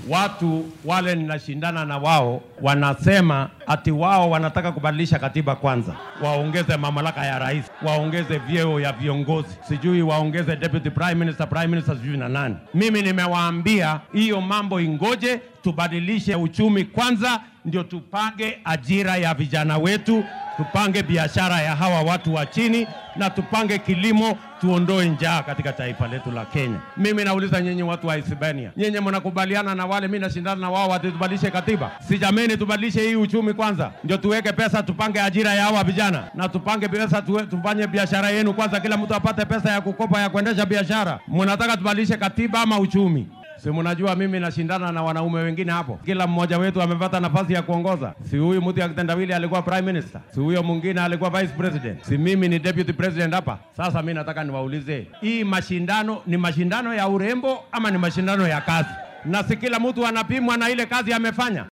watu wale ninashindana na wao wanasema ati wao wanataka kubadilisha katiba kwanza, waongeze mamlaka ya rais, waongeze vyeo ya viongozi, sijui waongeze deputy prime minister, prime minister sijui na nani. Mimi nimewaambia hiyo mambo ingoje, tubadilishe uchumi kwanza, ndio tupange ajira ya vijana wetu, tupange biashara ya hawa watu wa chini, na tupange kilimo, tuondoe njaa katika taifa letu la Kenya. Mimi nauliza nyinyi watu wa Hispania, nyinyi mnakubaliana na wale mimi nashindana na wao ati tubadilishe katiba? Si jameni, tubadilishe hii uchumi kwanza, ndio tuweke pesa, tupange ajira ya hawa vijana na tupange pesa, tuwe, tufanye biashara yenu kwanza, kila mtu apate pesa ya kukopa ya kuendesha biashara. Mnataka tubadilishe katiba ama uchumi? Si mnajua mimi nashindana na wanaume wengine hapo, kila mmoja wetu amepata nafasi ya kuongoza. Si huyu mtu ya kitendawili alikuwa prime minister, si huyo mwingine alikuwa vice president, si mimi ni deputy president hapa. Sasa mimi nataka niwaulize, hii mashindano ni mashindano ya urembo ama ni mashindano ya kazi? Na si kila mtu anapimwa na ile kazi amefanya?